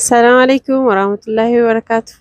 ሰላም አለይኩም ወራህመቱላሂ ወበረካቱሁ።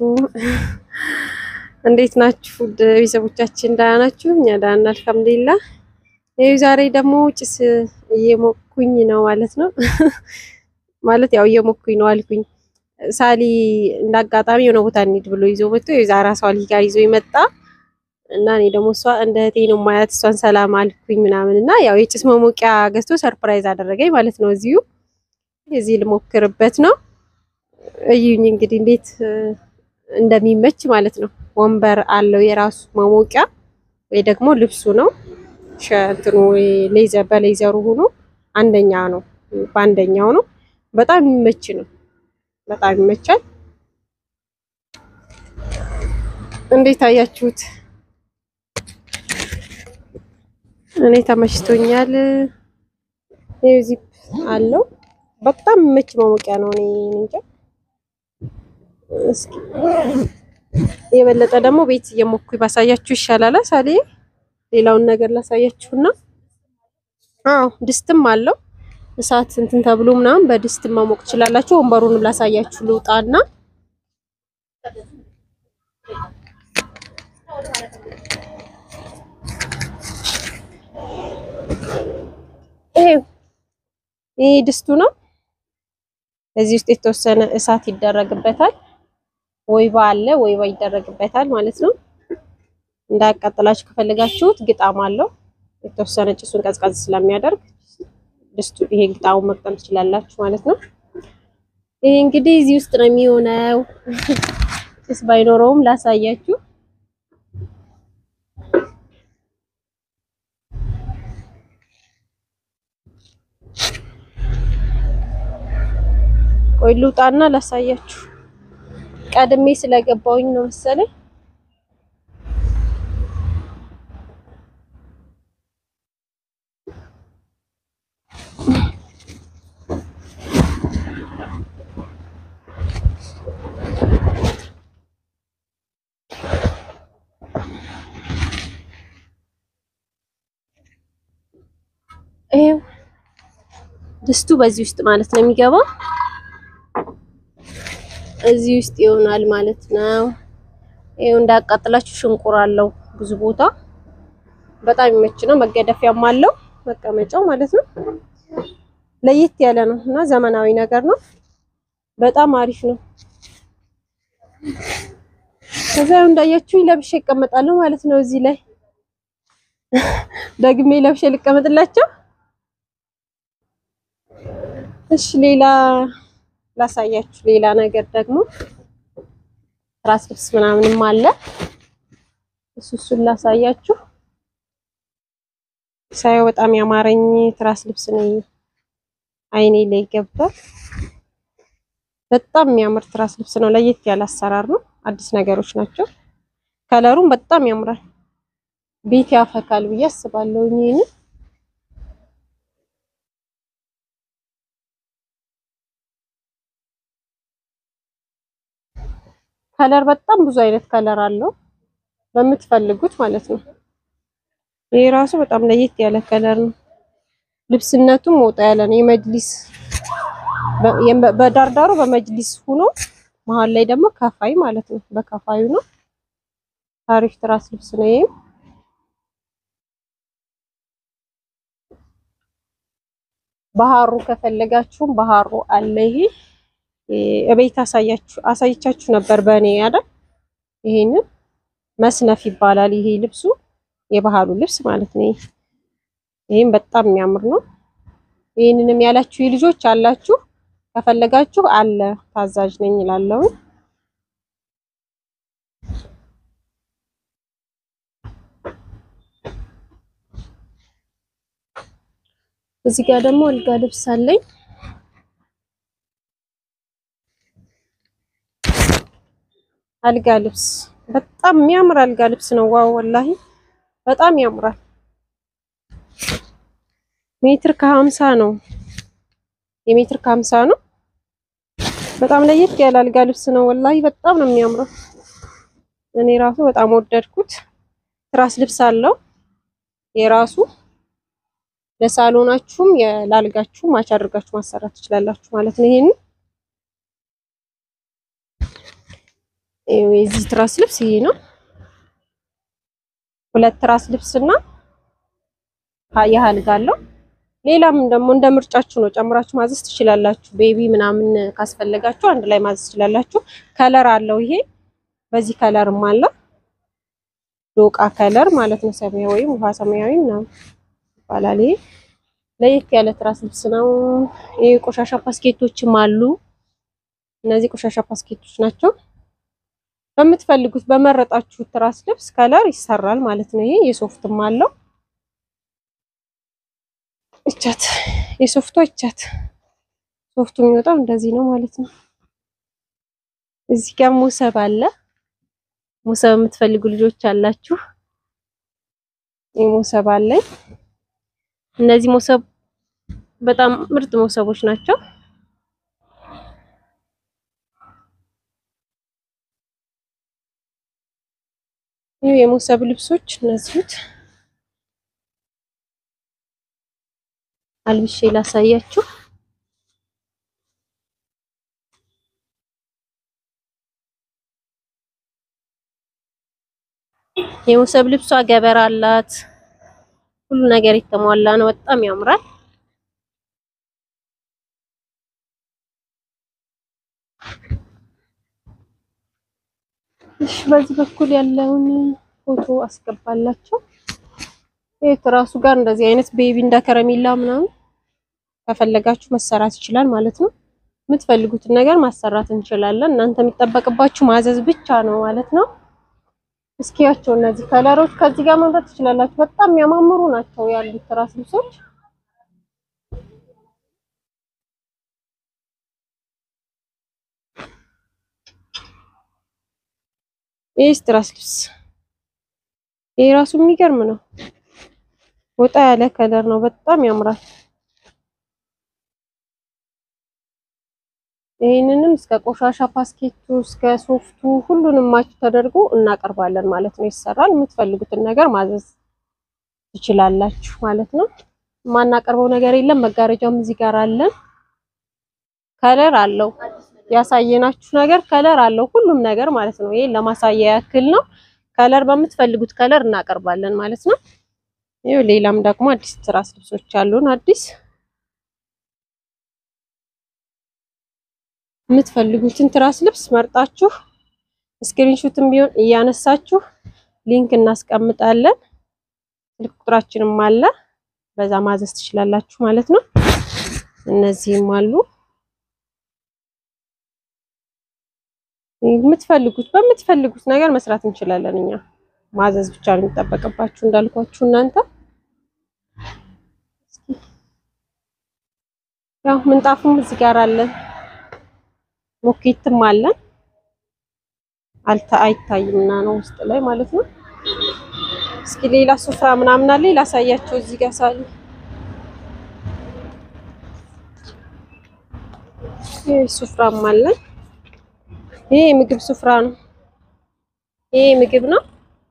እንዴት ናችሁ ውድ ቤተሰቦቻችን? ደህና ናችሁ? እኛ ደህና ነን አልሐምዱሊላህ። ይኸው ዛሬ ደግሞ ጭስ እየሞኩኝ ነው ማለት ነው። ማለት ያው እየሞኩኝ ነው አልኩኝ። ሳሊ እንዳጋጣሚ የሆነ ቦታ እንሂድ ብሎ ይዞ መጥቶ የዛራ ሳሊ ጋር ይዞ ይመጣ እና እኔ ደግሞ እሷ እንደ እህቴ ነው ማያት እሷን ሰላም አልኩኝ ምናምን እና ያው የጭስ መሞቂያ ገዝቶ ሰርፕራይዝ አደረገኝ ማለት ነው። እዚሁ እዚህ ልሞክርበት ነው። እዩኝ እንግዲህ እንዴት እንደሚመች ማለት ነው። ወንበር አለው የራሱ መሞቂያ ወይ ደግሞ ልብሱ ነው ሸንትኑ ሌዘር በሌዘሩ ሆኖ አንደኛ ነው በአንደኛው ነው። በጣም የሚመች ነው። በጣም ይመቻል። እንዴት አያችሁት? እኔ ተመችቶኛል። ዚፕ አለው በጣም የሚመች መሞቂያ ነው። እኔ እንጃ እስኪ የበለጠ ደግሞ ቤት እየሞኩ ባሳያችሁ ይሻላል። ሳሌ ሌላውን ነገር ላሳያችሁና፣ አዎ ድስትም አለው እሳት እንትን ተብሎ ምናምን በድስት ማሞቅ ትችላላችሁ። ወንበሩንም ላሳያችሁ ልውጣና ይሄ ድስቱ ነው። እዚህ ውስጥ የተወሰነ እሳት ይደረግበታል። ወይባ አለ፣ ወይባ ይደረግበታል ማለት ነው። እንዳያቃጥላችሁ ከፈለጋችሁት ግጣም አለው የተወሰነ ጭሱን ቀዝቀዝ ስለሚያደርግ ድስቱ ይሄ ግጣሙን መቅጠም ትችላላችሁ ማለት ነው። ይሄ እንግዲህ እዚህ ውስጥ ነው የሚሆነው። ጭስ ባይኖረውም ላሳያችሁ። ቆይ ልውጣና ላሳያችሁ። ቀድሜ ስለገባውኝ ነው መሰለኝ። ይሄው ድስቱ በዚህ ውስጥ ማለት ነው የሚገባው እዚህ ውስጥ ይሆናል ማለት ነው። ይሄው እንዳያቃጥላችሁ ሽንቁር አለው ብዙ ቦታ በጣም ይመች ነው። መገደፊያም አለው መቀመጫው ማለት ነው። ለየት ያለ ነው እና ዘመናዊ ነገር ነው። በጣም አሪፍ ነው። ከዛ እንዳያችሁኝ ለብሼ ይቀመጣለሁ ማለት ነው። እዚህ ላይ ደግሜ ለብሼ ልቀመጥላቸው። እሺ ሌላ ላሳያችሁ ሌላ ነገር ደግሞ ትራስ ልብስ ምናምንም አለ። እሱ እሱን ላሳያችሁ። ሳየው በጣም ያማረኝ ትራስ ልብስ ነው። አይኔ ላይ ገብቷል። በጣም የሚያምር ትራስ ልብስ ነው። ለየት ያለ አሰራር ነው። አዲስ ነገሮች ናቸው። ከለሩም በጣም ያምራል። ቤት ያፈካል ብዬ አስባለሁ። ይሄን ከለር በጣም ብዙ አይነት ከለር አለው በምትፈልጉት ማለት ነው። ይሄ ራሱ በጣም ለየት ያለ ከለር ነው። ልብስነቱም ወጣ ያለ ነው። የመጅሊስ በዳርዳሩ በመጅሊስ ሆኖ መሀል ላይ ደግሞ ከፋይ ማለት ነው። በከፋዩ ነው። አሪፍ ትራስ ልብስ ነው። ይሄ ባህሩ ከፈለጋችሁም ባህሩ አለ። ይሄ እቤት አሳያችሁ አሳይቻችሁ ነበር በእኔ አይደል? ይሄንን መስነፍ ይባላል። ይሄ ልብሱ የባህሉ ልብስ ማለት ነው። ይሄም በጣም የሚያምር ነው። ይሄንንም ያላችሁ ልጆች አላችሁ ከፈለጋችሁ አለ ታዛዥ ነኝ እላለሁ። እዚህ ጋር ደግሞ አልጋ ልብስ አለኝ። አልጋ ልብስ በጣም የሚያምር አልጋ ልብስ ነው። ዋው ወላሂ በጣም ያምራል። ሜትር ከሀምሳ ነው። የሜትር ከሀምሳ ነው። በጣም ለየት ያለ አልጋ ልብስ ነው። ወላሂ በጣም ነው የሚያምረው። እኔ ራሱ በጣም ወደድኩት። ትራስ ልብስ አለው የራሱ ለሳሎናችሁም ለአልጋችሁም ማች አድርጋችሁ ማሰራት ትችላላችሁ ማለት ነው ይሄንን የዚህ ትራስ ልብስ ይሄ ነው። ሁለት ትራስ ልብስና የአልጋ አለው። ሌላም ደግሞ እንደ ምርጫችሁ ነው፣ ጨምራችሁ ማዘዝ ትችላላችሁ። ቤቢ ምናምን ካስፈለጋችሁ አንድ ላይ ማዘዝ ትችላላችሁ። ከለር አለው ይሄ በዚህ ከለርም አለ ዶቃ ከለር ማለት ነው። ሰማያዊ ውሃ ሰማያዊ ምናምን ይባላል። ይሄ ለየት ያለ ትራስ ልብስ ነው። ይሄ ቆሻሻ ፓስኬቶችም አሉ። እነዚህ ቆሻሻ ፓስኬቶች ናቸው። በምትፈልጉት በመረጣችሁት ትራስ ልብስ ከለር ይሰራል ማለት ነው። ይሄ የሶፍትም አለው። እቻት የሶፍቷ እቻት ሶፍቱ የሚወጣው እንደዚህ ነው ማለት ነው። እዚህ ጋር ሞሰብ አለ። ሞሰብ የምትፈልጉ ልጆች አላችሁ። ይሄ ሞሰብ አለኝ። እነዚህ ሞሰብ በጣም ምርጥ ሞሰቦች ናቸው። ይህ የሞሰብ ልብሶች እነዚህት አልብሼ ላሳያችሁ። የሞሰብ ልብሷ ገበር አላት። ሁሉ ነገር የተሟላ ነው። በጣም ያምራል። እሺ በዚህ በኩል ያለውን ፎቶ አስገባላችሁ። ይሄ ትራሱ ጋር እንደዚህ አይነት ቤቢ እንደ ከረሜላ ምናምን ከፈለጋችሁ መሰራት ይችላል ማለት ነው። የምትፈልጉትን ነገር ማሰራት እንችላለን። እናንተ የሚጠበቅባችሁ ማዘዝ ብቻ ነው ማለት ነው። እስኪያቸው እነዚህ ከለሮች ከዚህ ጋር መምረጥ ትችላላችሁ። በጣም የሚያማምሩ ናቸው ያሉት ትራስ ልብሶች። ይህ ትራስ ልብስ ይሄ ራሱ የሚገርም ነው። ወጣ ያለ ከለር ነው። በጣም ያምራል። ይህንንም እስከ ቆሻሻ ፓስኬቱ እስከ ሶፍቱ ሁሉንም ማች ተደርጎ እናቀርባለን ማለት ነው። ይሰራል። የምትፈልጉትን ነገር ማዘዝ ትችላላችሁ ማለት ነው። የማናቀርበው ነገር የለም። መጋረጃም እዚህ ጋር አለን። ከለር አለው። ያሳየናችሁ ነገር ከለር አለው ሁሉም ነገር ማለት ነው። ይሄ ለማሳያ ያክል ነው። ከለር በምትፈልጉት ከለር እናቀርባለን ማለት ነው። ይኸው ሌላም ደግሞ አዲስ ትራስ ልብሶች አሉን አዲስ የምትፈልጉትን ትራስ ልብስ መርጣችሁ ስክሪንሾትም ቢሆን እያነሳችሁ ሊንክ እናስቀምጣለን። ስልክ ቁጥራችንም አለ፣ በዛ ማዘዝ ትችላላችሁ ማለት ነው። እነዚህም አሉ። የምትፈልጉት በምትፈልጉት ነገር መስራት እንችላለን። እኛ ማዘዝ ብቻ ነው የሚጠበቅባችሁ እንዳልኳችሁ እናንተ ያው ምንጣፉም እዚህ ጋር አለን። ሞኬትም አለን አልታ አይታይምና ነው ውስጥ ላይ ማለት ነው። እስኪ ሌላ ሱፍራ ምናምን አለ ላሳያቸው። እዚህ ጋር ሳለ ይሄ ሱፍራም አለን። ይሄ የምግብ ሱፍራ ነው። ይሄ ምግብ ነው።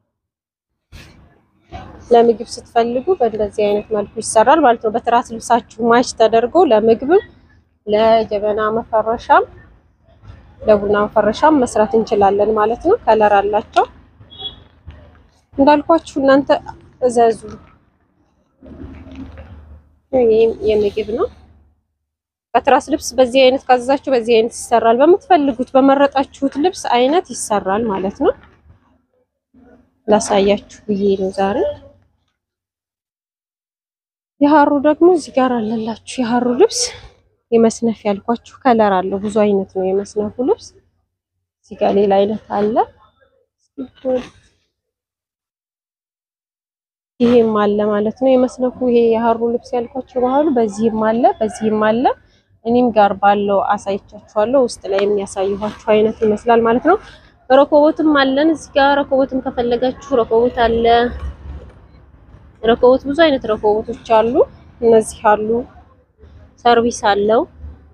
ለምግብ ስትፈልጉ በእንደዚህ አይነት መልኩ ይሰራል ማለት ነው። በትራስ ልብሳችሁ ማች ተደርጎ ለምግብም ለጀበና መፈረሻም ለቡና መፈረሻም መስራት እንችላለን ማለት ነው። ከለር አላቸው እንዳልኳችሁ እናንተ እዘዙ። ይሄም የምግብ ነው። ከትራስ ልብስ በዚህ አይነት ካዘዛችሁ በዚህ አይነት ይሰራል። በምትፈልጉት በመረጣችሁት ልብስ አይነት ይሰራል ማለት ነው። ላሳያችሁ ብዬ ነው ዛሬ። የሀሩ ደግሞ እዚህ ጋር አለላችሁ። የሀሩ ልብስ የመስነፍ ያልኳችሁ ከለር አለው። ብዙ አይነት ነው የመስነፉ ልብስ። እዚህ ጋር ሌላ አይነት አለ። ይሄም አለ ማለት ነው የመስነፉ። ይሄ የሀሩ ልብስ ያልኳችሁ ባህሉ በዚህም አለ፣ በዚህም አለ። እኔም ጋር ባለው አሳይቻችኋለሁ። ውስጥ ላይ የሚያሳይኋችሁ አይነት ይመስላል ማለት ነው። ረኮቦትም አለን እዚህ ጋር። ረኮቦትም ከፈለጋችሁ ረኮቦት አለ። ረኮቦት ብዙ አይነት ረኮቦቶች አሉ። እነዚህ አሉ ሰርቪስ አለው።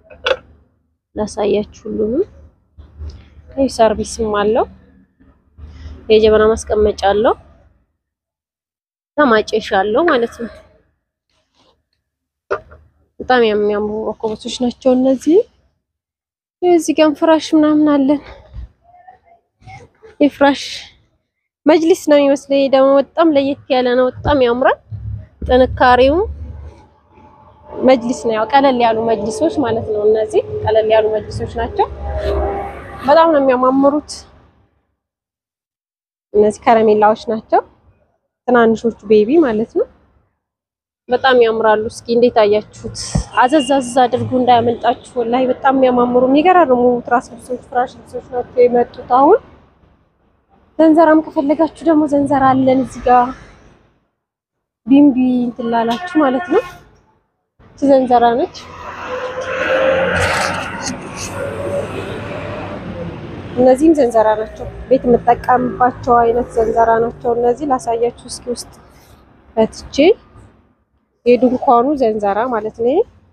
ላሳያችሁ ሁሉንም። ይህ ሰርቪስም አለው። የጀበና ማስቀመጫ አለው። ማጨሻ አለው ማለት ነው። በጣም የሚያምሩ ረኮቦቶች ናቸው እነዚህ። እዚህ ጋር ፍራሽ ምናምን አለን። የፍራሽ መጅሊስ ነው የሚመስለው። ይሄ ደግሞ በጣም ለየት ያለ ነው። በጣም ያምራል። ጥንካሬው መጅሊስ ነው። ያው ቀለል ያሉ መጅሊሶች ማለት ነው። እነዚህ ቀለል ያሉ መጅሊሶች ናቸው። በጣም ነው የሚያማምሩት። እነዚህ ከረሜላዎች ናቸው። ትናንሾቹ ቤቢ ማለት ነው። በጣም ያምራሉ። እስኪ እንዴት አያችሁት? አዘዝ አዘዝ አድርጉ እንዳያመልጣችሁ። ወላሂ በጣም የሚያማምሩ የሚገራርሙ ትራስ ልብሶች፣ ፍራሽ ልብሶች ናቸው የመጡት አሁን። ዘንዘራም ከፈለጋችሁ ደግሞ ዘንዘራ አለን እዚህ ጋር ቢምቢ እንትን ላላችሁ ማለት ነው። እቺ ዘንዘራ ነች። እነዚህም ዘንዘራ ናቸው። ቤት የምጠቀምባቸው አይነት ዘንዘራ ናቸው። እነዚህ ላሳያችሁ እስኪ ውስጥ ፈትቼ የድንኳኑ ዘንዘራ ማለት ነው።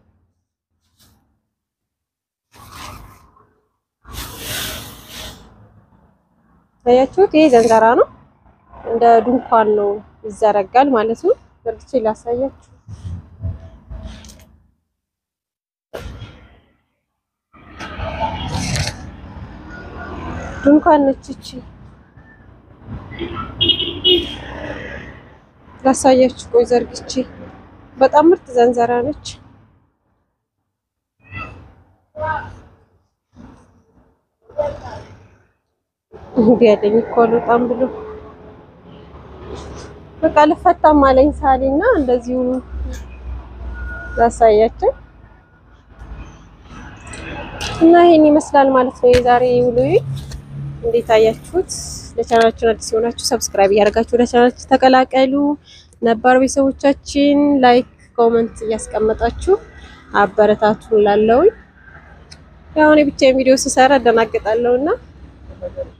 ታያችሁት? ይሄ ዘንዘራ ነው። እንደ ድንኳን ነው ይዘረጋል ማለት ነው። በርግቼ ላሳያችሁ። ድንኳን ነች እቺ። ላሳያችሁ ቆይ ዘርግቼ። በጣም ምርጥ ዘንዘራ ነች። እንዲህ ያለኝ እኮ በጣም ብሎ በቃ ልፈታም አለኝ ሳሊና እንደዚሁ ላሳያችሁ እና ይሄን ይመስላል ማለት ነው የዛሬ ውሎዬ። እንዴት አያችሁት? ለቻናላችን አዲስ የሆናችሁ ሰብስክራይብ እያደረጋችሁ ወደ ቻናላችን ተቀላቀሉ። ነባር ቤተሰቦቻችን ላይክ፣ ኮመንት እያስቀመጣችሁ አበረታቱ። ላለውኝ ያው እኔ ብቻዬን ቪዲዮ ስሰራ እደናገጣለሁና